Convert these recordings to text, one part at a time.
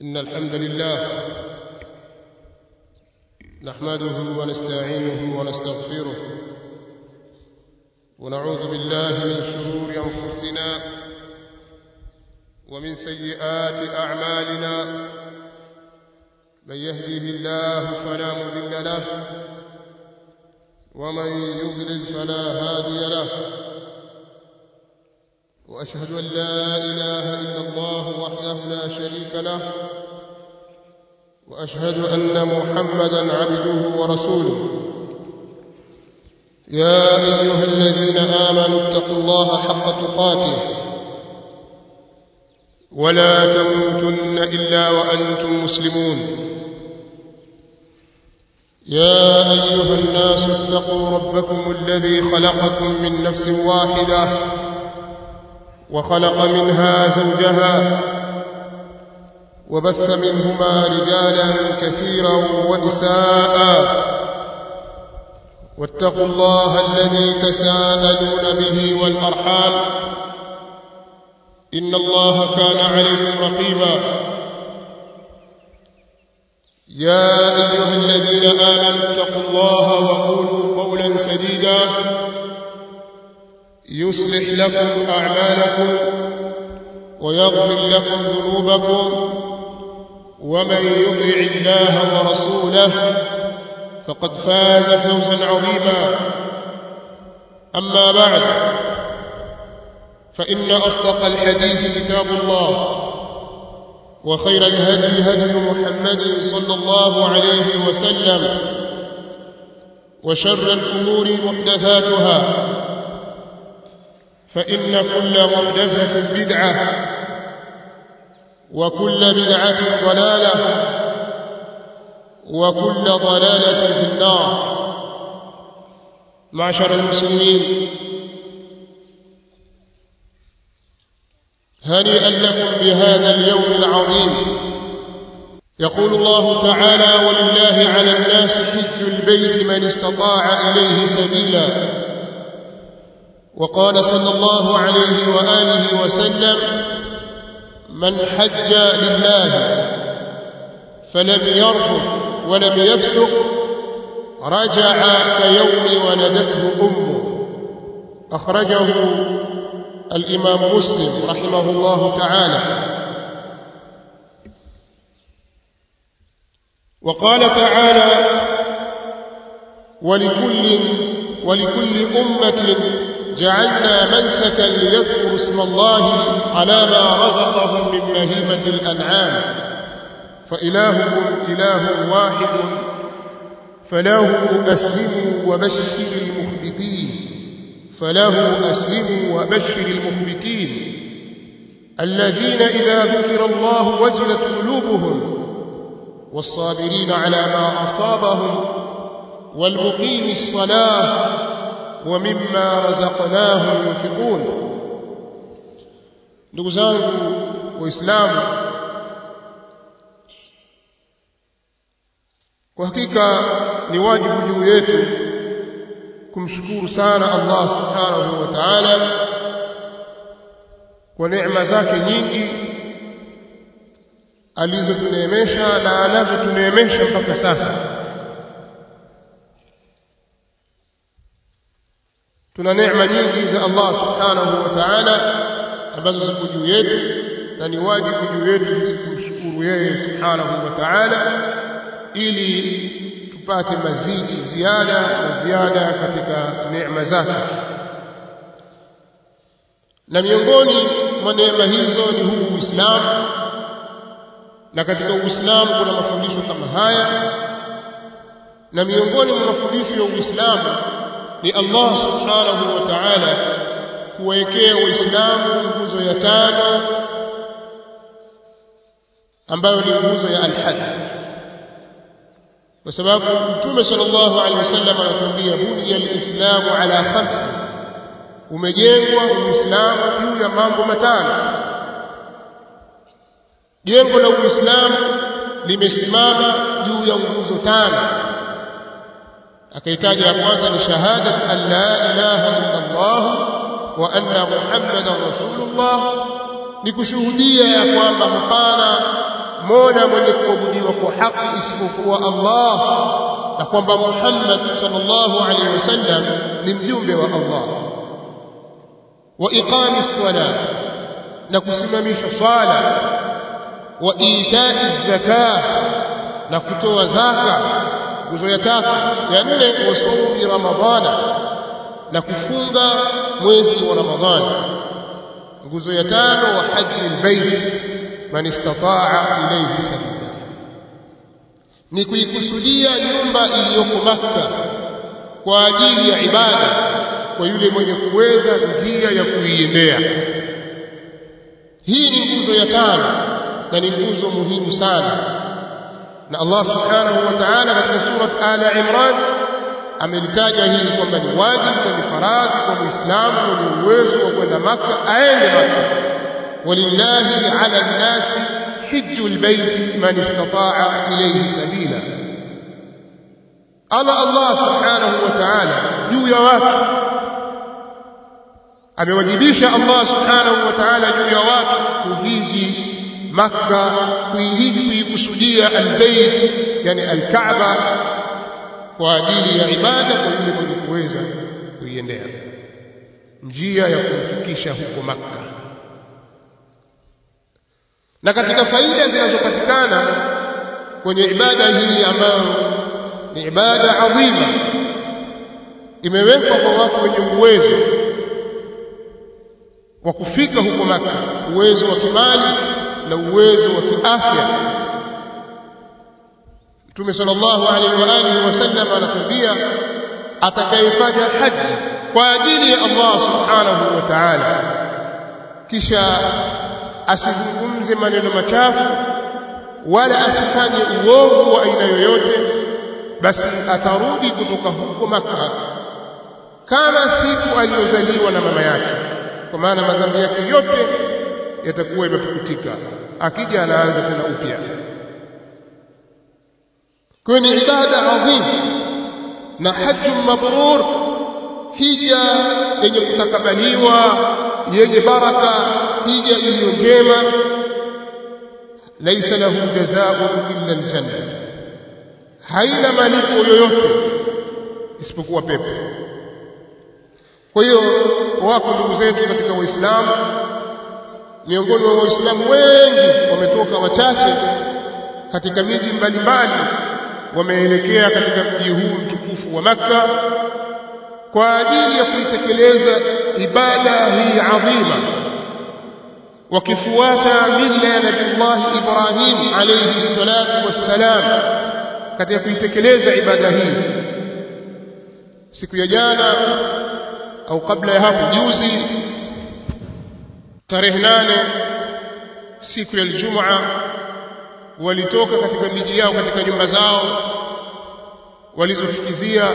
إن الحمد لله نحمده ونستعينه ونستغفره ونعوذ بالله من شرور أنفسنا ومن سيئات أعمالنا من يهديه الله فلا مذل له ومن يضلل فلا هادي له وأشهد أن لا إله إلا الله وحده لا شريك له وأشهد أن محمدا عبده ورسوله يا أيها الذين آمنوا اتقوا الله حق تقاته ولا تموتن إلا وأنتم مسلمون يا أيها الناس اتقوا ربكم الذي خلقكم من نفس واحدة وخلق منها زوجها وبث منهما رجالا كثيرا ونساء واتقوا الله الذي تساءلون به والأرحام إن الله كان عليكم رقيبا يا أيها الذين آمنوا اتقوا الله وقولوا قولا سديدا يصلح لكم أعمالكم ويغفر لكم ذنوبكم ومن يطع الله ورسوله فقد فاز فوزا عظيما أما بعد فإن أصدق الحديث كتاب الله وخير الهدي هدي محمد صلى الله عليه وسلم وشر الأمور محدثاتها فإن كل محدثة بدعة وكل بدعة ضلالة وكل ضلالة في النار معشر المسلمين هنيئا لكم بهذا اليوم العظيم يقول الله تعالى ولله على الناس حج البيت من استطاع إليه سبيلا وقال صلى الله عليه وآله وسلم من حج لله فلم يرفض ولم يفسق رجع كيوم ولدته أمه أخرجه الإمام مسلم رحمه الله تعالى وقال تعالى ولكل ولكل أمة جعلنا منسكا ليذكروا اسم الله على ما رزقهم من بهيمة الأنعام فإلهكم إله واحد فله أسلموا وبشر المخبتين فله أسلموا وبشر المخبتين الذين إذا ذكر الله وجلت قلوبهم والصابرين على ما أصابهم والمقيم الصلاة ومما رزقناهم ينفقون ndugu zangu waislamu kwa hakika ni wajibu juu yetu kumshukuru sana Allah subhanahu wa ta'ala kwa neema zake nyingi alizotuneemesha na anazotuneemesha mpaka sasa tuna neema nyingi za Allah subhanahu wa ta'ala ambazo ziko juu yetu na ni wajibu juu yetu sisi kumshukuru yeye subhanahu wa ta'ala ili tupate mazidi ziada na ziada katika neema zake na miongoni mwa neema hizo ni huu Uislamu na katika Uislamu kuna mafundisho kama haya na miongoni mwa mafundisho ya Uislamu ni Allah subhanahu wa ta'ala kuwekea waislamu nguzo ya tano ambayo ni nguzo ya al-hajj kwa sababu mtume sallallahu alaihi wasallam anatuambia bunya al-islamu ala khamsi umejengwa uislamu juu ya mambo matano jengo la uislamu limesimama juu ya nguzo tano akaitaja ya kwanza ni shahadat an la ilaha illa Allah wa anna muhammadan rasulullah ni kushuhudia ya kwamba hapana mola mwenye kuabudiwa kwa haki isipokuwa Allah na kwamba Muhammad sallallahu alaihi wasallam ni mjumbe wa Allah wa iqami ssalah na kusimamisha swala wa itai zaka na kutoa zaka nguzo ya tatu ya nne wa saumi ramadhana na kufunga mwezi wa ramadhani nguzo ya tano wa haji albayt man istataa ilayhi sabila ni kuikusudia nyumba iliyoko Makka kwa ajili ya ibada kwa yule mwenye kuweza njia ya kuiendea hii ni nguzo ya tano na ni nguzo muhimu sana na Allah subhanahu wa ta'ala katika surat Ala Imran amelitaja hili kwamba ni wajibu na ni faradhi kwa Muislamu mwenye uwezo wa kwenda Makka aende Makka walillahi ala nnasi hijju lbaiti man istataa ilayhi sabila ana Allah subhanahu wa ta'ala juu ya watu amewajibisha Allah subhanahu wa ta'ala juu ya watu kuhiji Makka kuihiji kuikusudia albayt yani alkaaba kwa ajili ya ibada kwa yule mwenye kuweza kuiendea njia ya kumfikisha huko Makka na katika faida zinazopatikana kwenye ibada hii ambayo ni ibada adhima imewekwa kwa watu wenye uwezo wa kufika huko Makka uwezo wa kimali na uwezo wa kiafya Mtume sallallahu alaihi wa alihi wasallam anatuambia atakayefanya haji kwa ajili ya Allah subhanahu wa ta'ala kisha asizungumze maneno machafu wala asifanye uovu wa aina yoyote basi atarudi kutoka huko Makka kama siku aliyozaliwa na mama yake kwa maana madhambi yake yote yatakuwa yamefutika akija anaanza tena upya kwa ni ibada adhim na hajju mabrur hija yenye kutakabaliwa yenye baraka hija iliyo njema laisa lahu jazaa'un illa aljanna haina malipo yoyote isipokuwa pepo kwa hiyo wako ndugu zetu katika waislamu miongoni mwa waislamu wengi wametoka wachache katika miji mbalimbali wameelekea katika mji huu mtukufu wa Makka kwa ajili ya kuitekeleza ibada hii adhima wakifuata mila ya Nabii Ibrahim alayhi salatu wassalam katika kuitekeleza ibada hii siku ya jana au kabla ya hapo juzi tarehe nane siku ya Ijumaa walitoka katika miji yao katika nyumba zao walizofikizia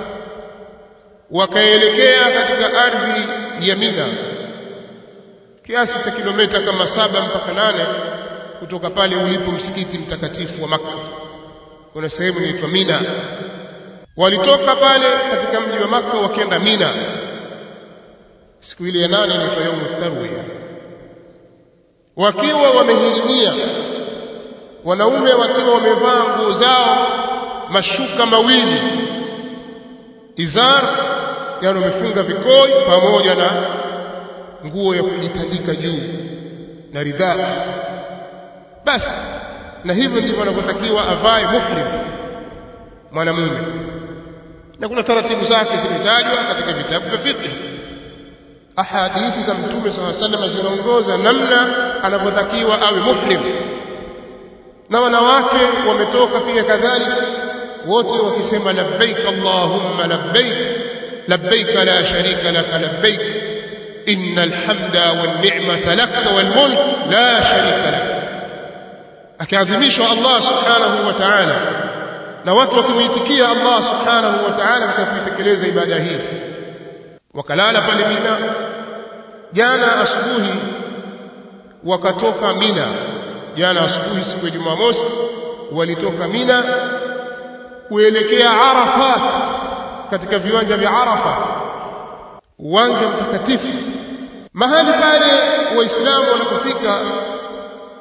wakaelekea katika ardhi ya Mina kiasi cha kilomita kama saba mpaka nane kutoka pale ulipo msikiti mtakatifu wa Makka kuna sehemu inaitwa Mina walitoka pale katika mji wa Makka wakienda Mina siku ile ya nane inaitwa yaumu tarwiya wakiwa wamehirimia wanaume wakiwa wamevaa nguo zao mashuka mawili izar yani wamefunga vikoi pamoja na nguo ya kujitandika juu na ridhaa basi na hivyo ndivyo wanavyotakiwa avae muhrim mwanamume na kuna taratibu zake zimetajwa katika vitabu vya fiqh ahadithi za mtume swalla sallam zinaongoza namna anavyotakiwa awe muhrim na wanawake wametoka pia kadhalika wote wakisema labbaik allahumma labbaik labbaik la sharika laka labbaik innal hamda wan ni'mata laka wal mulk la sharika lak akiadhimishwa Allah subhanahu wa ta'ala na watu wakimuitikia Allah subhanahu wa ta'ala katika kuitekeleza ibada hii wakalala pale Mina jana asubuhi wakatoka Mina jana asubuhi siku ya Jumamosi walitoka Mina kuelekea Arafat katika viwanja vya Arafa uwanja mtakatifu mahali pale waislamu wanapofika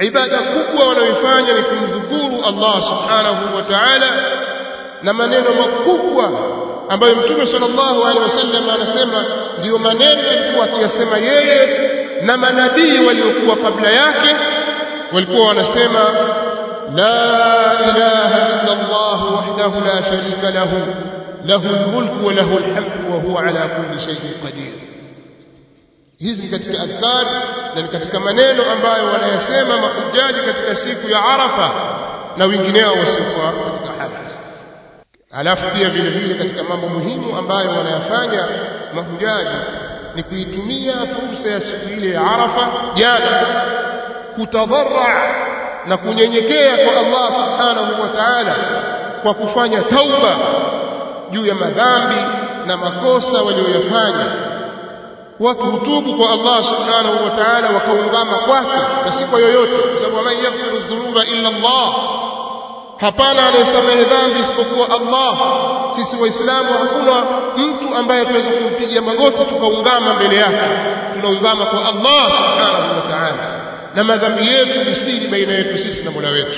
ibada kubwa wanayoifanya ni kumdhukuru Allah subhanahu wa ta'ala na maneno makubwa ambayo mtume sallallahu alaihi wasallam anasema ndiyo maneno alikuwa akiyasema yeye na manabii waliokuwa kabla yake walikuwa wanasema la ilaha illa Allah wahdahu la sharika lahu lahu almulku wa lahu alhamdu wa huwa ala kulli shay'in qadir hizi katika adhkar na ni katika maneno ambayo wanayasema mahujaji katika siku ya Arafa na wengineo wasiokuwa katika haji alafu pia vile vile katika mambo muhimu ambayo wanayafanya mahujaji ni kuitumia fursa ya siku ile ya Arafa jana kutadharra na kunyenyekea kwa Allah subhanahu wa ta'ala kwa kufanya tauba juu ya madhambi na makosa walioyafanya watu hutubu kwa Allah subhanahu wa ta'ala wakaungama kwake na si kwa yoyote kwa sababu man yaghfiru dhunuba illa Allah hapana anayesamehe dhambi isipokuwa Allah sisi waislamu hakuna mtu ambaye tunaweza kumpigia magoti tukaungama mbele yake tunaungama kwa Allah subhanahu wa ta'ala na madhambi yetu ni siri baina yetu sisi na Mola wetu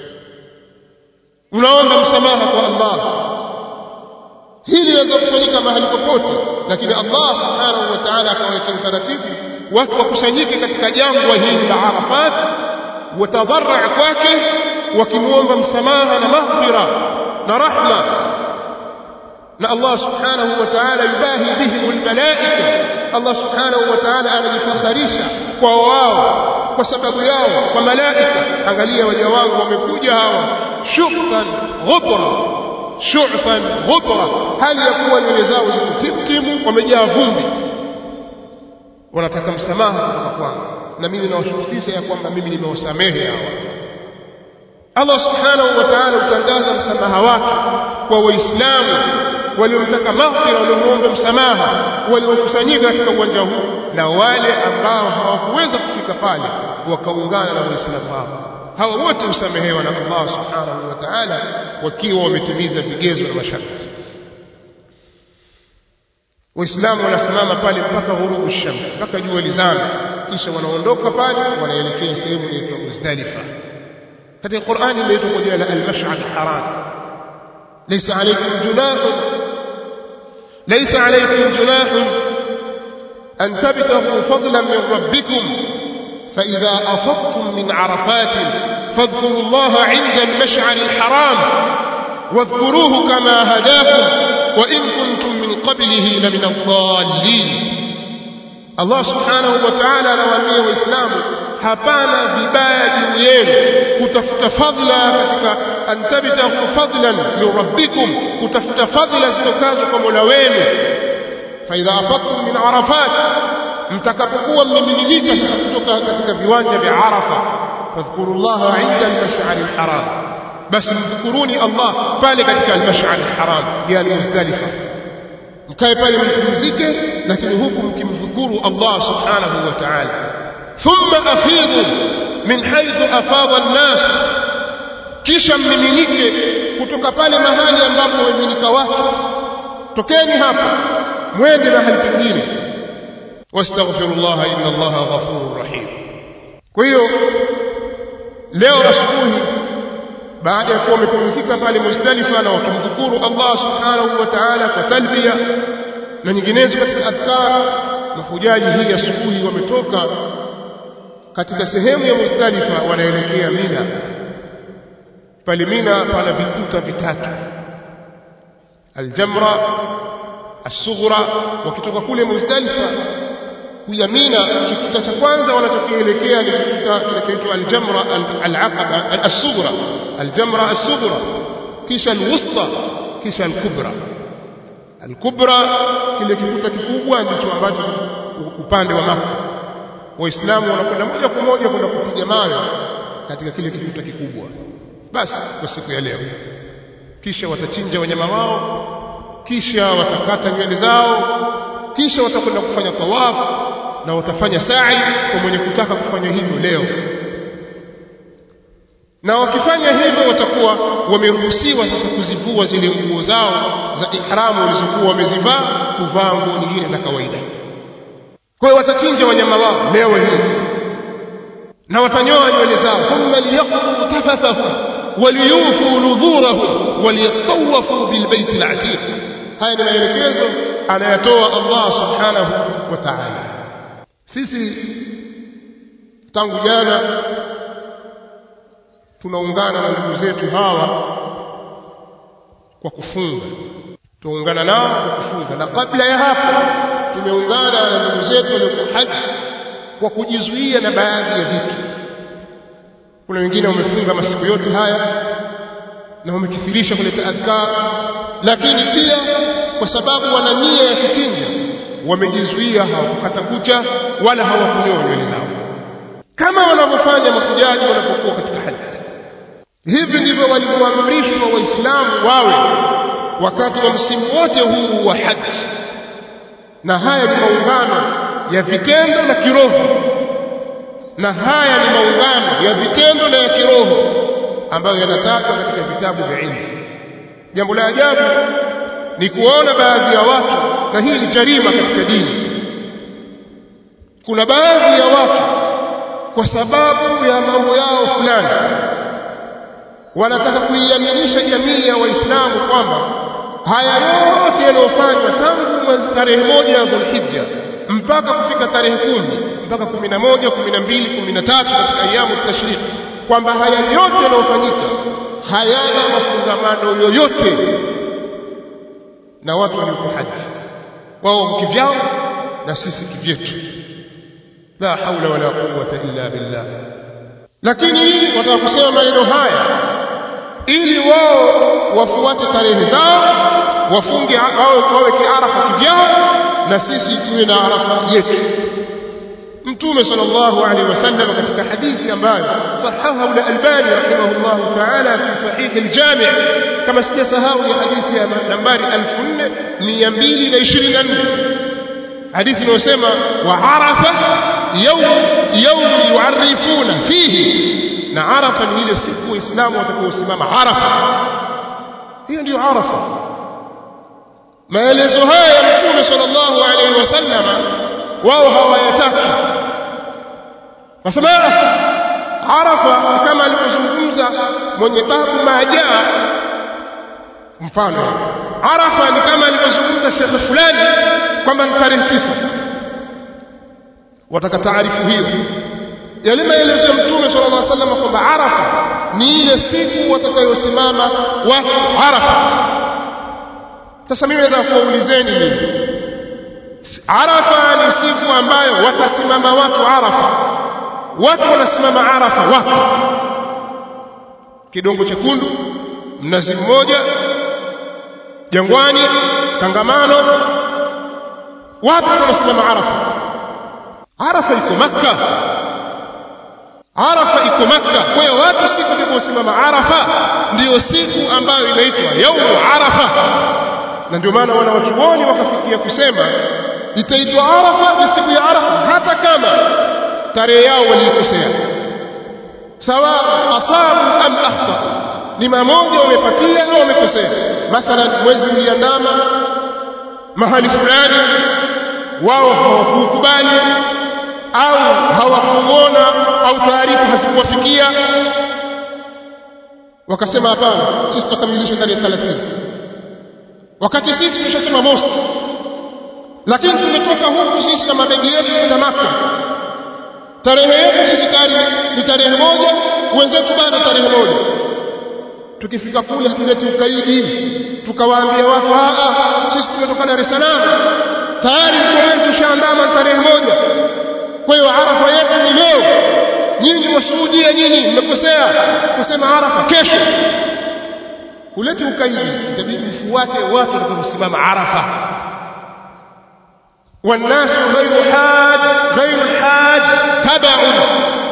unaomba msamaha kwa Allah hili linaweza kufanyika mahali popote lakini Allah subhanahu wa ta'ala akaweka utaratibu watu wakusanyike katika jangwa hili la Arafat watadharra kwake wakimwomba msamaha na maghfira na rahma na Allah subhanahu wa ta'ala yubahi bihim almalaika Allah subhanahu wa ta'ala anajifakharisha kwa wao kwa sababu yao kwa malaika angalia waja wangu wamekuja hawa shukran ghubra shu'fan ghubra hali ya kuwa nywele zao ziko timtimu wamejaa vumbi wanataka msamaha kutoka kwangu na mimi nawashuhudia ya kwamba mimi nimewasamehe hawa Allah subhanahu wa ta'ala utangaza msamaha wake kwa waislamu waliomtaka maghfira waliomuomba msamaha waliokusanyika katika uwanja huu na wale ambao hawakuweza kufika pale wakaungana na waislamu hao hawa wote husamehewa na Allah subhanahu wa ta'ala wakiwa wametimiza vigezo na masharti waislamu wanasimama pale mpaka ghurubu shams mpaka jua lizame kisha wanaondoka pale wanaelekea sehemu inaitwa Muzdalifa katika Qur'ani inaitwa kwa jina la al-mash'ad al-haram laysa alaykum junah laysa alaykum junah an tabtaghu fadlan min rabbikum فإذا أفضتم من عرفات فاذكروا الله عند المشعر الحرام واذكروه كما هداكم وإن كنتم من قبله لمن الضالين الله سبحانه وتعالى نواميه وإسلامه hapana vibaya juu yenu kutafuta fadhila katika antabtahu fadlan min rabbikum kutafuta fadhila zitokazo kwa Mola wenu fa idha afadtum min arafat mtakapokuwa mmemiminika sasa kutoka katika viwanja vya Arafa fadhkurullaha inda al-mash'ar al-haram basi mdhukuruni Allah pale katika al-mash'ar al-haram yani Muzdalifa mkae pale mpumzike lakini huku mkimdhukuru Allah subhanahu wa ta'ala thumma afidhu min haythu afadha an-nas kisha mmiminike kutoka pale mahali ambapo wamiminika watu tokeni hapa mwende mahali pengine واستغفروا الله إن الله غفور رحيم kwa hiyo leo asubuhi baada ya kuwa wamepumzika pale Muzdalifa na wakimdhukuru Allah subhanahu wa ta'ala kwa talbia na nyinginezo katika adhkar mahujaji hii asubuhi wametoka katika sehemu ya Muzdalifa wanaelekea Mina pale Mina pana vikuta vitatu aljamra as-sughra wakitoka kule Muzdalifa kuja Mina kikuta cha kwanza wanachokielekea ni kikuta kinachoitwa aljamra al-aqaba as-sughra aljamra as-sughra kisha al-wusta kisha al-kubra al-kubra kile kikuta kikubwa ndicho ambacho upande wa Makka waislamu wanakwenda moja kwa moja kwenda kupiga mawe katika kile kikuta kikubwa basi kwa siku ya leo kisha watachinja wanyama wao kisha watakata nywele zao kisha watakwenda kufanya tawafu na watafanya sa'i kwa mwenye kutaka kufanya hivyo leo na wakifanya hivyo watakuwa wameruhusiwa sasa kuzivua zile nguo zao za ihramu walizokuwa wamezivaa kuvaa nguo nyingine za kawaida kwa hiyo watachinja wanyama wao leo hii na watanyoa nywele zao thumma liyaqdu tafathahum waliyufu nudhurahum waliyatawafu bilbaiti alatiq haya ni maelekezo anayatoa Allah subhanahu wa ta'ala sisi tangu jana tunaungana na ndugu zetu hawa kwa kufunga tuungana nao kwa kufunga na kabla ya hapo tumeungana na ndugu zetu waliokuwa haji kwa kujizuia na baadhi ya vitu kuna wengine wamefunga masiku yote haya na wamekithirisha kuleta adhkar lakini pia kwa sababu wana nia ya kuchinja wamejizuia hawakukata kucha wala hawakunyoa nywele zao kama wanavyofanya mahujaji wanapokuwa katika haji hivi ndivyo walivyoamrishwa waislamu wawe wakati wa msimu wote huu wa haji na haya ni maungano ya vitendo na kiroho na haya ni maungano ya vitendo na ya kiroho ambayo yanatajwa katika vitabu vya ilmu jambo la ajabu ni kuona baadhi ya watu na hii ni jarima katika dini kuna baadhi ya watu kwa sababu ya mambo yao fulani wanataka kuiaminisha jamii ya waislamu kwamba haya yote yanayofanywa tangu mwezi tarehe moja ya dhulhijja mpaka kufika tarehe kumi mpaka kumi na moja kumi na mbili kumi na tatu katika ayamu tashriki kwamba haya yote yanayofanyika hayana mafungamano yoyote na watu walioko haji wao kivyao na sisi kivyetu la haula wala quwwata illa billah lakini wataka kusema maneno haya ili wao wafuate tarehe zao wafunge wawe kiarafa kivyao na sisi tuwe na arafa yetu mtume sallallahu alaihi wasallam katika hadithi ambayo sahaha al-albani rahimahullah ta'ala fi sahih al-jami' kama sijasahau ni hadithi ya nambari 4224 hadithi inayosema wa arafa yawm yawm yu'arifuna fihi na arafa ni ile siku waislamu watakaosimama arafa hiyo ndio arafa maelezo haya ya mtume sallallahu alaihi wasallam wao hawayataki wasema arafa kama alivyozungumza mwenye babu majaa mfano arafa ni kama alivyozungumza shekhe fulani kwamba ni tarehe tisa wataka taarifu hiyo yale maelezo ya mtume sallallahu alaihi wasallam kwamba arafa ni ile siku watakayosimama watu arafa sasa mimi nataka kuwaulizeni mimi arafa ni siku ambayo watasimama watu arafa watu wanasimama arafa wapi kidongo chekundu mnazi mmoja jangwani tangamano wapi wanasimama arafa arafa iko makka arafa iko makka kwa hiyo watu siku waliposimama arafa ndiyo siku ambayo inaitwa yaumu arafa na ndio maana wana wachuoni wakafikia kusema itaitwa arafa ni siku ya arafa hata kama tarehe yao waliikosea sawa asabu am akhta ni mamoja wamepatia au wamekosea mathalan mwezi uliandama mahali fulani wao hawakukubali au hawakuona au taarifa hazikuwafikia wakasema hapana sisi tutakamilisha ndani ya 30 wakati sisi tulishasema mosi lakini tumetoka huku sisi na mabegi yetu kwenda Maka tarehe yetu sisi tayari ni tarehe moja wenzetu bado tarehe moja tukifika kule hatuleti ukaidi tukawaambia watu a sisi tumetoka Dar es Salaam tayari mkoa tushaandama tarehe moja kwa hiyo arafa yetu ni leo nyinyi wasuhudia nyinyi mmekosea kusema arafa kesho kuleta ukaidi itabidi mfuate watu watakaosimama arafa والناس غير حاج غير الحاج تبع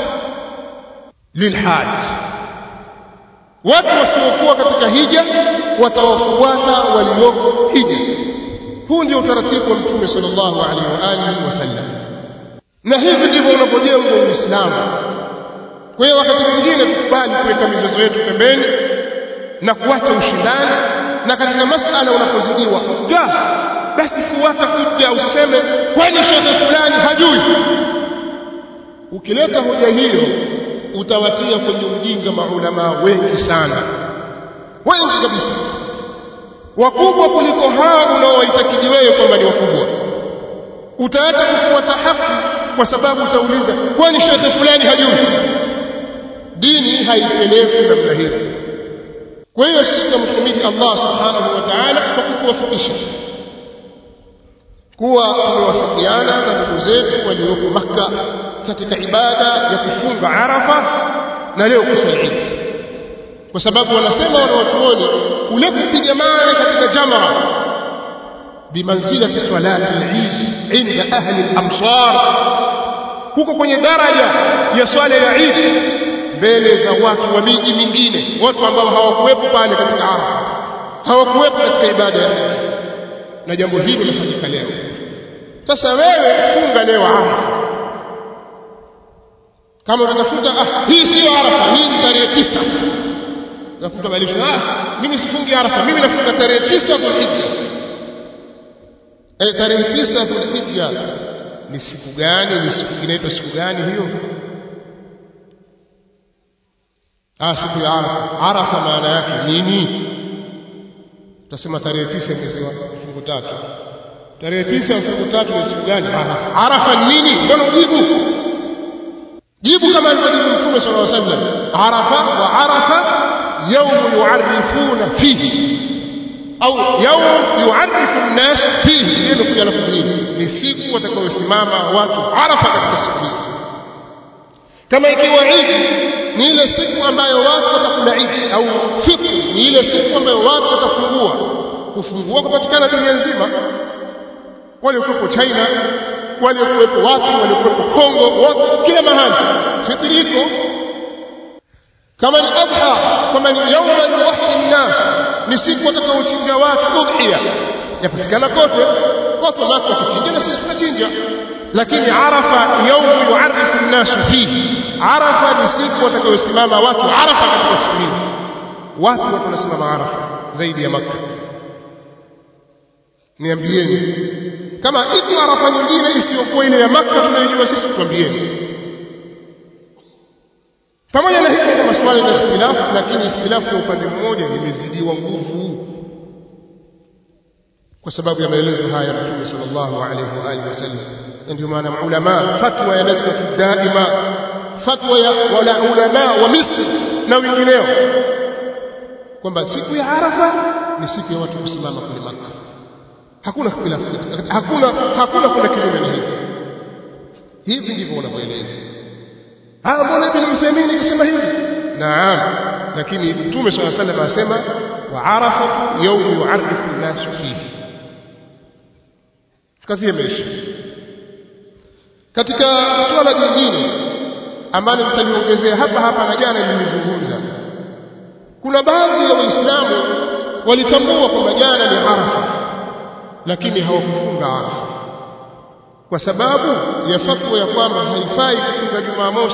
للحاج watu wasiokuwa katika hija watawafuata walioko hija huu ndio utaratibu wa mtume sallallahu alaihi wa alihi wasallam na hivi ndivyo unapojengwa uislamu kwa hiyo wakati mwingine tukubali kuweka mizozo yetu pembeni na kuacha ushindani na katika masala unapozidiwa hujja basi fuata hujja usiseme kwani shekhe fulani hajui ukileta hoja hiyo utawatia kwenye ujinga maulamaa wengi sana wengi kabisa wakubwa kuliko hao unaowaitakidi wewe kwamba ni wakubwa utaacha kufuata haki kwa sababu utauliza kwani shekhe fulani hajui dini haipelekwi namna hiyo kwa hiyo sisi tunamhimidi Allah subhanahu wa ta'ala kwa kutuwafikisha kuwa tumewafikiana na ndugu zetu walioko Makka katika ibada ya kufunga Arafa na leo kuswali Eid kwa sababu wanasema wanawachuoni ule kupiga mawe katika jamra bimanzilati salati al-Eid inda ahli al-amsar huko kwenye daraja ya swala ya Eid mbele za watu wa miji mingine watu ambao hawakuwepo pale katika Arafa hawakuwepo katika ibada ya Eid na jambo hili linafanyika leo sasa wewe funga leo Arafa kama unatafuta ah hii sio Arafa hii ni tarehe tisa nakuta balisho ah mimi sifungi Arafa mimi nafunga tarehe tisa Dhulhijja eh tarehe tisa Dhulhijja ni siku gani ni siku inaitwa siku gani hiyo ah siku ya Arafa Arafa maana yake nini tutasema tarehe tisa mwezi wa mfungo tatu tarehe tisa mfungo tatu ni siku gani Arafa Arafa ni nini mbona ujibu jibu kama alivyojibu Mtume sallallahu alaihi wasallam Arafa wa Arafa يوم يعرفون فيه au يوم يعرف الناس فيه ndio kuja na kujini ni siku watakayosimama watu Arafa katika siku hii kama ikiwa Eid ni ile siku ambayo watu watakula Eid au fitr ni ile siku ambayo watu watafungua kufungua kupatikana dunia nzima waliokuwepo China waliokuwepo watu waliokuwepo Kongo wote kila mahali fitri iko kama ni adha kama ni yauma yuwahi nnas ni siku watakaochinja watu udhiya yapatikana kote watu wamaka wakichinja na sisi tunachinja lakini arafa yaumu yuarifu nnasu fihi arafa ni siku watakayosimama watu arafa katika siku hii wapi watu wanasimama arafa zaidi ya maka niambieni kama iko arafa nyingine isiyokuwa ile ya maka tunayojua sisi tuambieni pamoja na hivyo kuna maswali ya ikhtilafu lakini ikhtilafu ya upande mmoja limezidiwa nguvu kwa sababu ya maelezo haya ya Mtume sallallahu alaihi wa alihi wasallam ndio maana maulama fatwa ya lajna daima fatwa ya wala ulama wa Misri na wengineo kwamba siku ya Arafa ni siku ya watu kusimama kule Makka hakuna ikhtilafu hakuna hakuna kuna kinyume na hivi hivi ndivyo wanavyoeleza ah mbona ibn Uthaymeen akisema hivi naam lakini mtume swalla sallam asema wa arafa yawm yu'arrifu an-nas fihi kazi imeisha katika swala jingine ambalo mtaliongezea hapa hapa na jana nilizungumza kuna baadhi ya waislamu walitambua kwamba jana ni arafa lakini hawakufunga arafa kwa sababu ya fatwa ya kwamba haifai kufunga Jumamosi.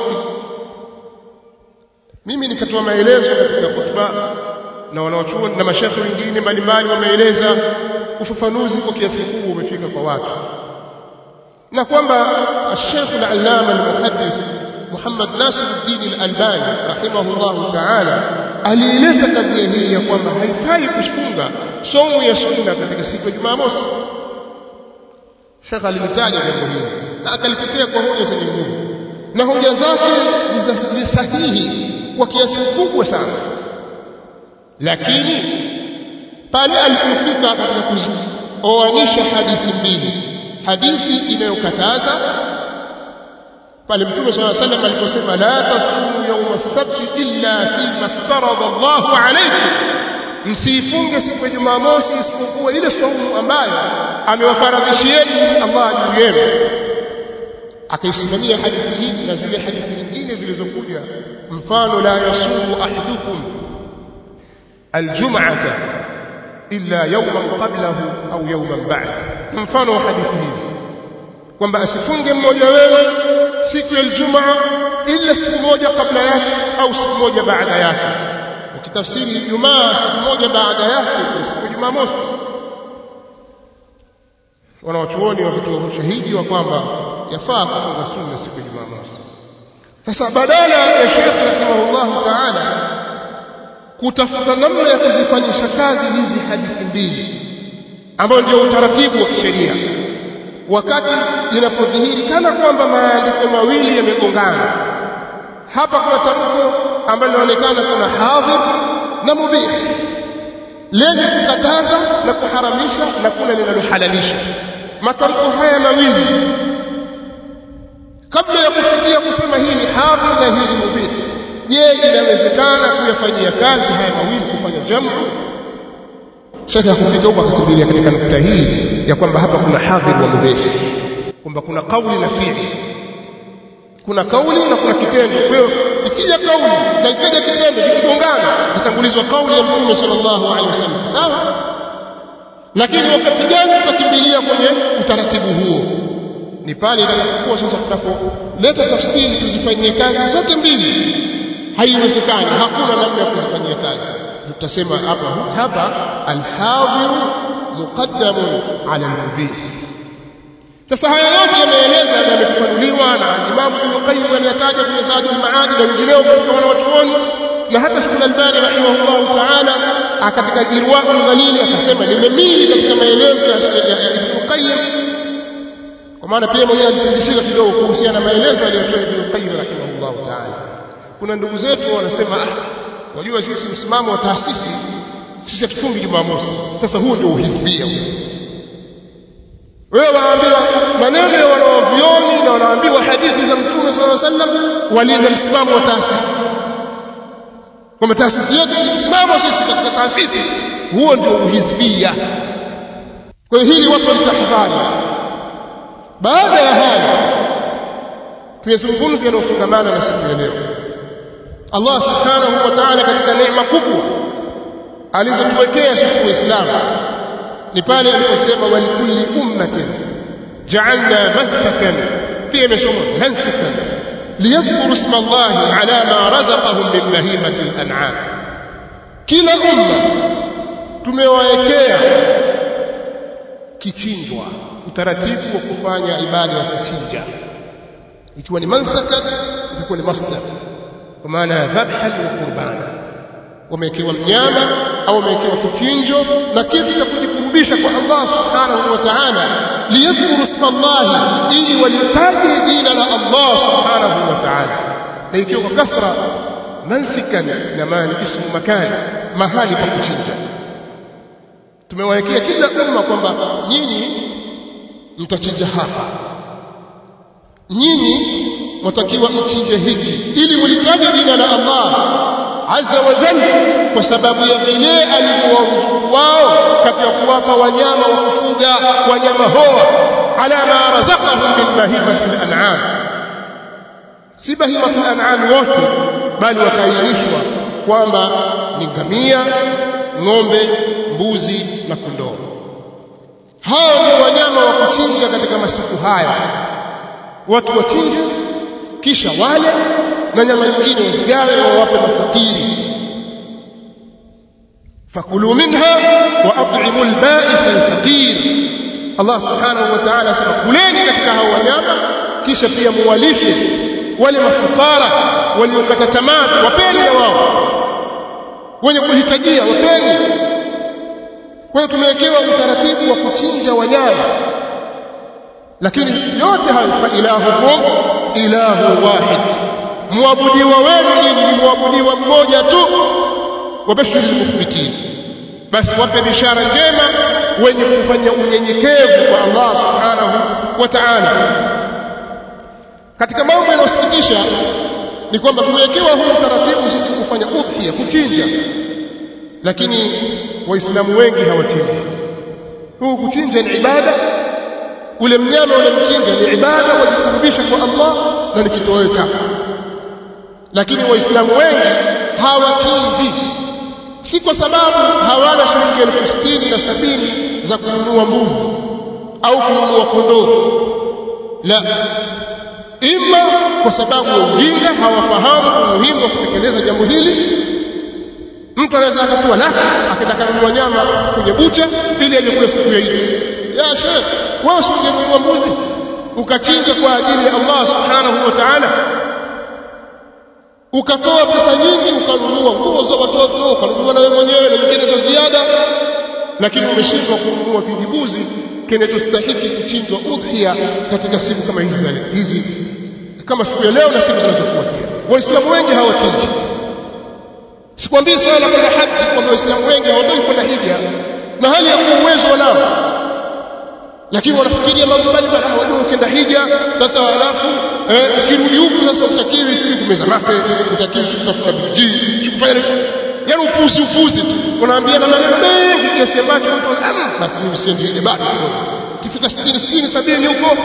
Mimi nikatoa maelezo katika khutba na wanaochuoni na mashekhe wengine mbalimbali wameeleza ufafanuzi kwa kiasi kikubwa umefika kwa watu, na kwamba Sheikh al-Allama al-Muhaddith Muhammad Nasiruddin al-Albani rahimahullahu ta'ala aliileta kadhia hii ya kwamba haifai kufunga somo ya sunna katika siku ya Jumamosi. Sheikh alilitaja jambo hili na akalitetea kwa hoja zenye nguvu, na hoja zake ni sahihi kwa kiasi kikubwa sana, lakini pale alipofika katika kuzioanisha hadithi mbili, hadithi inayokataza pale Mtume صلى الله عليه وسلم aliposema la tasumu yawma as-sabt illa fima iftarada Allahu alaykum msiifunge siku ya Jumamosi isipokuwa ile saumu ambayo amewafaradhishieni Allah juu yenu. Akaisimamia hadithi hii na zile hadithi nyingine zilizokuja, mfano la yasumu ahadukum aljum'ata illa yawman qablahu au yawman ba'da, mfano wa hadithi hizi kwamba asifunge mmoja wewe siku ya Ijumaa ila siku moja kabla yake au siku moja baada yake ukitafsiri Ijumaa siku moja baada yake ni siku ya Jumamosi. Wanawachuoni wakatoa ushahidi wa kwamba yafaa kufunga sunna siku ya Jumamosi, sasa badala ya Sheikh rahimahullah ta'ala kutafuta namna ya kuzifanyisha kazi hizi hadithi mbili ambayo ndio utaratibu wa kisheria wakati inapodhihiri kana kwamba maandiko mawili yamegongana hapa kuna tamko ambalo linaonekana kuna hadhir na mubih lenye kukataza na kuharamisha na kuna linalohalalisha matamko haya mawili kabla ya kufikia kusema hii ni hadhir na hii ni mubih je inawezekana kuyafanyia kazi haya mawili kufanya jamu shaka kufika huko akakimbilia katika nukta hii ya kwamba hapa kuna hadhir wa mubih kwamba kuna kauli na fi'li kuna kauli na kuna kitendo kwa hiyo ikija kauli na ikija kitendo vikigongana itangulizwa kauli ya mtume sallallahu alaihi wasallam sawa lakini wakati gani tutakimbilia kwenye utaratibu huo ni pale itakapokuwa sasa tunapoleta tafsiri tuzifanyie kazi zote mbili haiwezekani hakuna namna ya kuzifanyia kazi tutasema hapa hapa alhadhir muqaddamun ala almubih sasa haya yote yameeleza na yamefafanuliwa na Imam Ibn Qayyim aliyataja kwenye Zadul Maad na wengineo katika wanawachuoni na hata Sheikh Al-Albani rahimahullah ta'ala katika Irwaul Ghalili akasema nimemili katika maelezo ya Ibn Qayyim kwa maana pia mwenyewe alitindishika kidogo kuhusiana na maelezo aliyotoa Ibn Qayyim rahimahullah ta'ala kuna ndugu zetu wanasema ah wajua sisi msimamo wa taasisi sisi hatufungi Jumamosi sasa huo ndio uhizbia wewe waambiwa maneno ya wanaovioni na wanaambiwa hadithi za Mtume صلى الله عليه وسلم walinda msimamo wa taasisi kwamba taasisi yetu msimamo sisi katika taasisi huo ndio uhizbia kwa hiyo hili watu walitahadhari baada ya haya tuyazungumze yanayofungamana na siku ya leo Allah subhanahu wa ta'ala katika neema kubwa alizotuwekea sisi waislamu ni pale aliposema walikulli ummatin ja'alna mansakan pia imesoma mansakan liyadhkuru isma Allah ala ma razaqahum min bahimati al-an'am kila umma tumewaekea kichinjwa utaratibu wa kufanya ibada ya kuchinja ikiwa ni mansakan itakuwa ni masdar kwa maana ya dhabhan wa qurbana wamewekewa mnyama au wamewekewa kichinjo na kitu cha kujikurubisha kwa Allah subhanahu wa ta'ala liyadhkuru isma Allah ili walitaje jina la Allah subhanahu wa ta'ala na ikiwa kwa kasra mansikan na maana ismu makani mahali pa kuchinja tumewawekea kila umma kwamba nyinyi mtachinja hapa nyinyi watakiwa mchinje hiki ili mulitaje jina la Allah azza wa jalla kwa sababu ya vile alivyowaruzuku wao katika kuwapa wanyama wa kufuga wanyama hoa ala ma razaqahum min bahimati al-an'am si bahimatu al-an'am wote bali wakairishwa kwamba ni ngamia ng'ombe mbuzi na kondoo hao ndio wanyama wa kuchinja katika masiku haya watu wachinje kisha wale na nyama nyingine wasigawe wawape mafakiri fakulu minha wa at'imu al-ba'is al-faqir Allah subhanahu wa ta'ala sema kuleni katika hao wanyama kisha pia muwalishe wale mafukara waliokata tamaa wapeni na wao wenye kuhitajia wapeni kwa hiyo tumewekewa utaratibu wa kuchinja wanyama lakini yote hayo fa ilahukum ilahu wahid muabudiwa wenu nyinyi ni muabudiwa mmoja tu wabashiri mukhbitin basi wape bishara njema wenye kufanya unyenyekevu kwa Allah subhanahu wa ta'ala katika mambo yanayosikitisha ni kwamba tumewekewa huu utaratibu sisi kufanya udhiya kuchinja lakini waislamu wengi hawachinji huu kuchinja ni ibada ule mnyama unamchinja ni ibada wajikurubisha kwa Allah na ni kitoweo chako lakini waislamu wengi hawachinji si kwa sababu hawana shilingi elfu sitini na sabini za kununua mbuzi au kununua kondoo la ima kwa sababu ya ujinga hawafahamu umuhimu wa kutekeleza jambo hili mtu anaweza akatua laki akitaka kununua nyama kwenye bucha ili aje kula siku ya Idi ya sheikh wewe usingenunua mbuzi ukachinja kwa ajili ya Allah subhanahu wa ta'ala ukatoa pesa nyingi ukanunua nguo za watoto ukanunua na wewe mwenyewe na nyingine za ziada lakini umeshindwa kununua kijibuzi kinachostahiki kuchinjwa udhiya katika siku kama hizi hizi kama siku ya leo na siku zinazofuatia waislamu wengi hawachinji sikwambii swala la kwenda haji kwamba waislamu wengi hawatoi kwenda hija na hali ya kuwa uwezo wanao lakini wanafikiria mambo mbalimbali kama wajua ukienda hija sasa alafu eh, ukirudi huku sasa utakiwi sijui kumeza mate utakiwi sijui kutafuta biji sijui kufanya yaani upuzi upuzi tu unaambiana maneno mengi kiasi ambacho mtu ah, basi mimi siendi hija bado kidogo ukifika sitini sitini sabini huko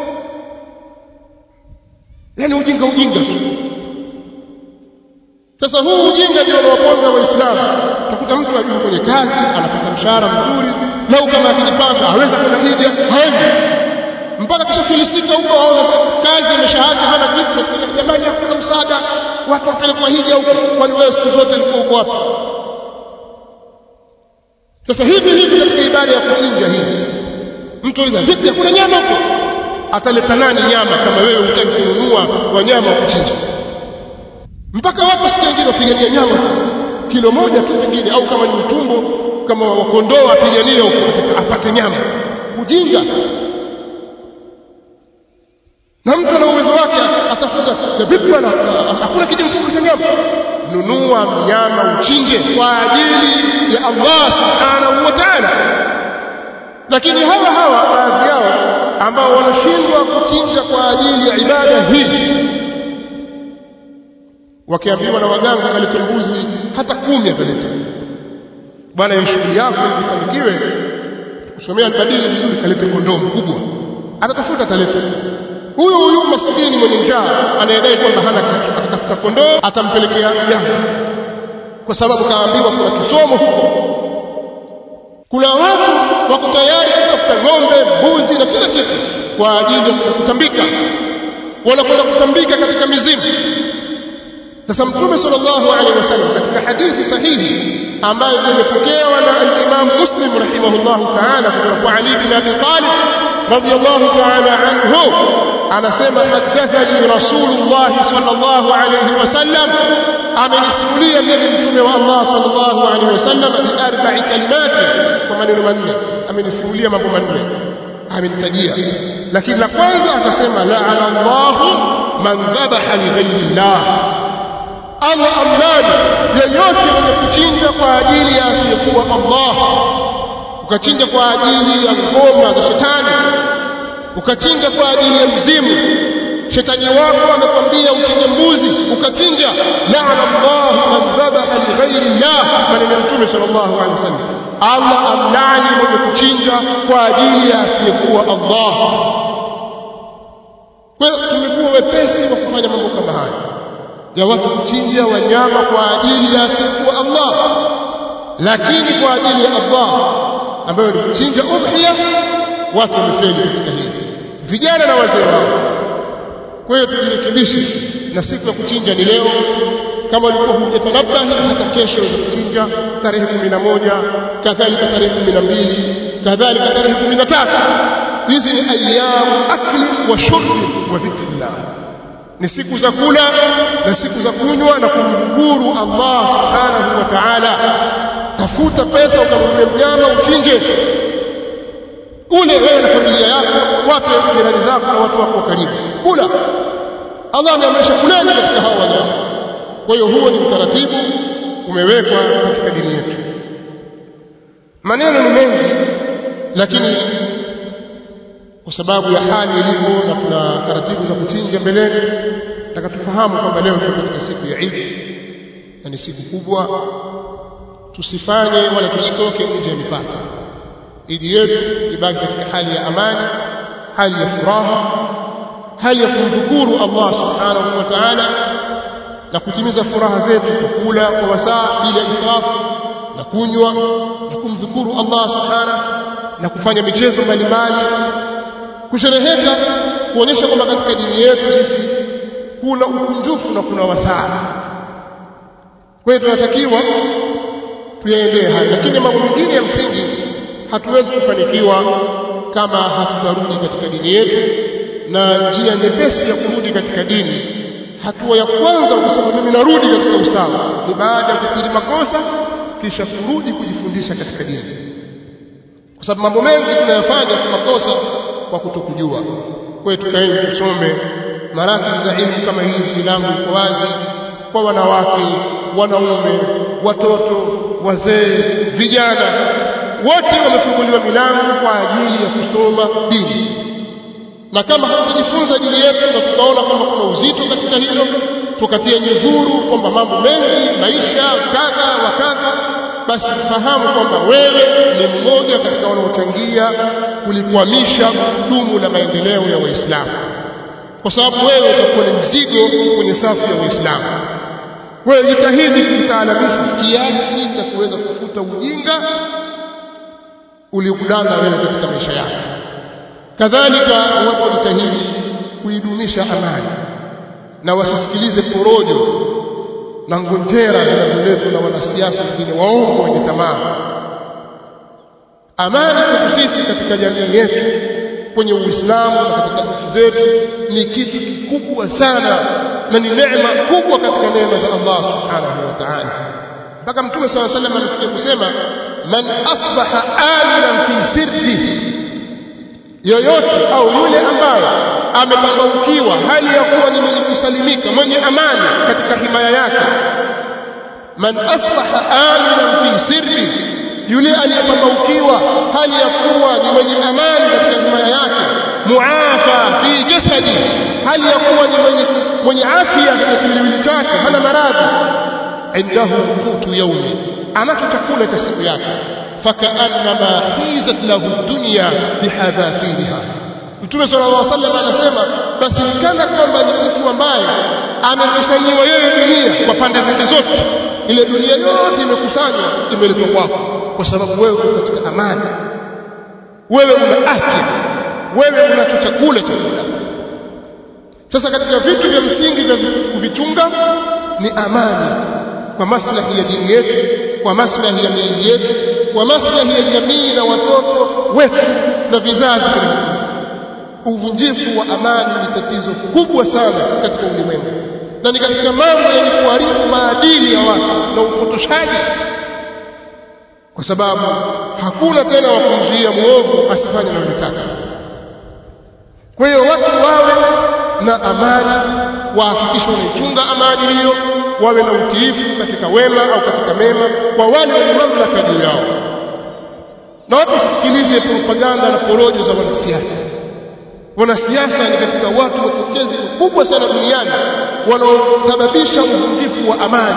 yaani ujinga ujinga tu sasa huu ujinga ndio unawaponza waislamu utakuta mtu ajui kwenye kazi anapata mshahara mzuri lau kama akijipanga aweza kwenda hija haendi mpaka kishafilisika huko aona kazi ameshaacha hana kitu jamani hakuna msaada watu wapelekwa hija huko kwani wewe siku zote ulikuwa uko wapi sasa hivi hivi katika ibada ya kuchinja hii mtu uliza vipi hakuna nyama huko ataleta nani nyama kama wewe hutaki kununua wanyama wa kuchinja mpaka watu siku nyingine wapigania nyama kilo moja tu pengine au kama ni utumbo kama wakondoo apiganie huko apate nyama ujinga na mtu ana uwezo wake atafuta na vipi bwana hakuna kijimfuko cha nyama nunua mnyama uchinje kwa ajili ya Allah subhanahu wa ta'ala lakini hawa hawa baadhi yao ambao wanashindwa kuchinja kwa ajili ya ibada hii wakiambiwa na waganga kalete mbuzi hata kumi ataleta bwana hiyo shughuli yako ifanikiwe kusomea albadili vizuri kalete kondoo mkubwa atatafuta ataleta huyu huyu maskini mwenye njaa anayedai kwamba hana kitu atatafuta kondoo atampelekea nyama kwa sababu kaambiwa kuna kisomo huko kuna watu wako tayari kutafuta ng'ombe mbuzi na kila kitu kwa ajili ya kutambika wanakwenda kutambika katika mizimu sasa mtume sallallahu alaihi wasallam katika hadithi sahihi ambayo imepokewa na al-Imam Muslim rahimahullah ta'ala kutoka kwa Ali bin Abi Talib radiyallahu ta'ala anhu anasema hadathani Rasulullah sallallahu alaihi wasallam amenisimulia mimi mtume wa Allah sallallahu alaihi wasallam bi arba'i kalimati kwa maneno manne amenisimulia mambo manne amenitajia lakini la kwanza akasema la'ana Allah man dhabaha li ghayri Allah Allah amlani yeyote mwenye kuchinja kwa ajili ya asiyekuwa Allah ukachinja kwa ajili ya ngoma za shetani ukachinja kwa ajili ya mzimu shetani wako amekwambia uchinje mbuzi ukachinja la'ana Allah man dhabaha li ghairi Allah maneno ya Mtume sallallahu alaihi wasallam Allah amlani mwenye kuchinja kwa ajili ya asiyekuwa Allah kwa hiyo tumekuwa wepesi wa kufanya mambo kama haya ya watu kuchinja wanyama kwa ajili ya asiyekuwa Allah lakini kwa ajili ya Allah ambayo ni kuchinja udhiya watu wamefeli katika hili vijana na wazee wao kwa hiyo tujirekebishe na siku ya kuchinja ni leo kama ulikuwa hujatanabahi hata kesho waweza kuchinja tarehe kumi na moja kadhalika tarehe kumi na mbili kadhalika tarehe kumi na tatu hizi ni ayamu akli wa shurbi wa dhikrillah ni siku za kula na siku za kunywa na kumdhukuru Allah subhanahu wa ta'ala tafuta pesa ukanunue mnyama uchinje ule wewe na familia yako wape jirani zako na watu wako karibu kula Allah ameamrisha kuleni katika hao wanyama kwa hiyo huo ni utaratibu umewekwa katika dini yetu maneno ni mengi lakini kwa sababu ya hali ilivyo na tuna taratibu za kuchinja mbeleni nataka tufahamu kwamba leo tuko katika siku ya Eid na ni siku kubwa tusifanye wala tusitoke nje ya mipaka idi yetu ibaki katika hali ya amani hali ya furaha hali ya kumshukuru Allah subhanahu wa ta'ala na kutimiza furaha zetu kwa kula kwa wasaa bila israfu na kunywa na kumdhukuru Allah subhanahu na kufanya michezo mbalimbali kushereheka kuonyesha kwamba katika dini yetu sisi kuna ukunjufu na kuna wasaa kwa hiyo tunatakiwa tuyaendee haya lakini mambo mengine ya msingi hatuwezi kufanikiwa kama hatutarudi katika dini yetu na njia nyepesi ya kurudi katika dini hatua ya kwanza kusema mimi narudi katika usawa ni baada ya kukiri makosa kisha kurudi kujifundisha katika dini kwa sababu mambo mengi tunayafanya kwa makosa kwa kutokujua kwa hiyo tukaeni tusome maradhi za elimu kama hizi milango iko wazi kwa wanawake wanaume watoto wazee vijana wote wamefunguliwa milango kwa ajili ya kusoma dini na kama hatujifunza dini yetu na tukaona kwamba kuna uzito katika hilo tukatia nyudhuru kwamba mambo mengi maisha kadha wa kadha basi fahamu kwamba wewe ni mmoja katika wanaochangia kulikwamisha gurudumu la maendeleo ya waislamu kwa sababu wewe utakuwa ni mzigo kwenye safu ya waislamu wewe jitahidi kujitaalamisha kiasi cha kuweza kufuta ujinga uliokudana wewe katika maisha yako kadhalika watu wajitahidi kuidumisha amani na wasisikilize porojo na ngonjera zinazoletwa na wanasiasa wengine waongo wenye tamaa amani kwetu sisi katika jamii yetu kwenye uislamu na katika nchi zetu ni kitu kikubwa sana na ni neema kubwa katika neema za Allah subhanahu wa ta'ala mpaka mtume swalla sallam anafikia kusema man asbaha aminan fi sirri yoyote au yule ambaye amepambaukiwa hali ya kuwa ni mwenye kusalimika mwenye amani katika himaya yake man asbaha aminan fi sirri yule aliyepambaukiwa hali ya kuwa ni mwenye amani katika himaya yake muafa fi jasadi hali ya kuwa ni mwenye mwenye afya katika kiwiliwili chake hana maradhi indahu qutu yaumi anacho chakula cha siku yake fakaannama hizat lahu dunya bihadhafiriha Mtume sallallahu alaihi wasallam anasema basi nikana kwamba ni mtu ambaye amekusanyiwa yeye dunia kwa pande zake zote ile dunia yote imekusanywa imeletwa kwako kwa sababu wewe uko katika amani wewe una afya wewe unacho chakula cha kula sasa katika vitu vya msingi vya kuvichunga ni amani kwa maslahi ya dini yetu kwa maslahi ya miili yetu kwa maslahi ya jamii na watoto wetu na vizazi uvunjifu wa amani ni tatizo kubwa sana katika ulimwengu na ni katika mambo yenye kuharibu maadili ya watu na upotoshaji kwa sababu hakuna tena wa kumzuia muovu asifanye analotaka kwa hiyo watu wawe na amani wahakikishe wanaichunga amani hiyo wawe na utiifu katika wema au katika mema kwa wale wenye mamlaka juu yao na watu wasikilize propaganda na porojo za wanasiasa wanasiasa ni katika watu watetezi wakubwa sana duniani wanaosababisha uvunjifu wa amani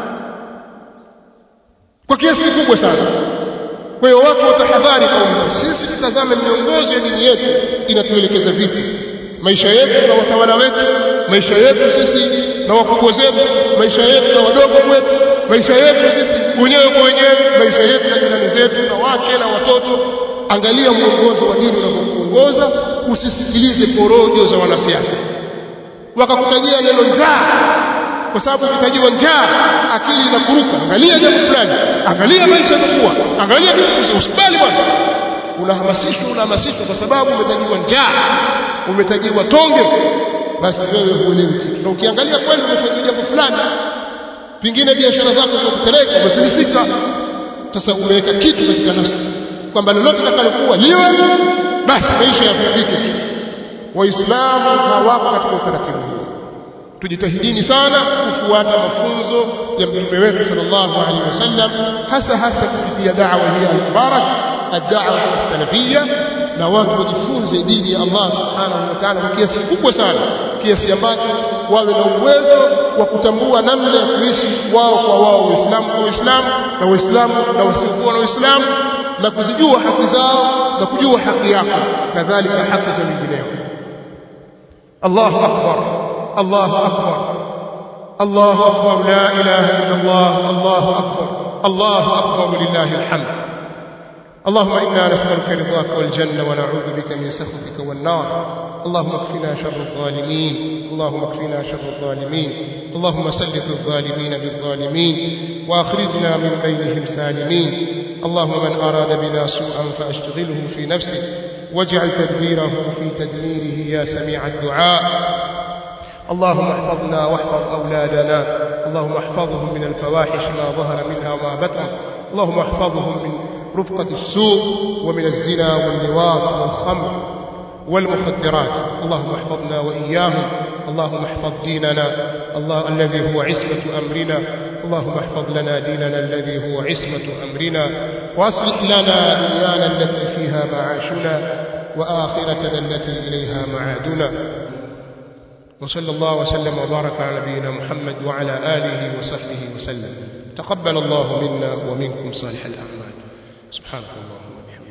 kwa kiasi kikubwa sana kwa hiyo watu watahadhari kwa sisi tutazame miongozo ya dini yetu inatuelekeza vipi maisha yetu na watawala wetu maisha yetu sisi na wakubwa zetu maisha yetu na wadogo wetu maisha yetu sisi wenyewe kwa wenyewe maisha yetu na jirani zetu na wake na watoto angalia mwongozo wa dini unavyokuongoza usisikilize porojo za wanasiasa wakakutajia neno njaa kwa sababu ukitajiwa njaa akili inakuruka angalia jambo fulani angalia maisha yanakuwa angalia vitu usikubali bwana unahamasishwa unahamasishwa kwa sababu umetajiwa njaa umetajiwa tonge basi wewe huelewi kitu na ukiangalia kweli umefanya jambo fulani pingine biashara zako zikupeleka umefilisika sasa umeweka kitu katika nafsi kwamba lolote litakalokuwa liwe basi maisha yafaidike tu waislamu hawako katika utaratibu huu tujitahidini sana kufuata mafunzo ya mtume wetu sallallahu alaihi wasallam hasa hasa kupitia da'wa hii al-mubarak ad-da'wa as-salafiyya na watu wajifunze dini ya Allah subhanahu wa ta'ala kwa kiasi kikubwa sana kiasi ambacho wawe na uwezo wa kutambua namna ya kuishi wao kwa wao waislamu kwa waislamu na waislamu na wasiokuwa na waislamu na kuzijua haki zao na kujua haki yako kadhalika haki za wengineo Allahu akbar Allahu akbar Allahu akbar la ilaha illa Allah Allahu akbar Allahu akbar lillahi alhamd اللهم إنا نسألك رضاك والجنة ونعوذ بك من سخطك والنار اللهم اكفنا شر الظالمين اللهم اكفنا شر الظالمين اللهم سلط الظالمين بالظالمين وأخرجنا من بينهم سالمين اللهم من أراد بنا سوءا فأشتغله في نفسه واجعل تدبيره في تدميره يا سميع الدعاء اللهم احفظنا واحفظ أولادنا اللهم احفظهم من الفواحش ما ظهر منها وما بطن اللهم احفظهم من رفقة السوء ومن الزنا واللواط والخمر والمخدرات اللهم احفظنا وإياهم اللهم احفظ ديننا الله الذي هو عصمة أمرنا اللهم احفظ لنا ديننا الذي هو عصمة أمرنا وأصلح لنا دنيانا التي فيها معاشنا وآخرتنا التي إليها معادنا وصلى الله وسلم وبارك على نبينا محمد وعلى آله وصحبه وسلم تقبل الله منا ومنكم صالح الأعمال سبحانك اللهم وبحمدك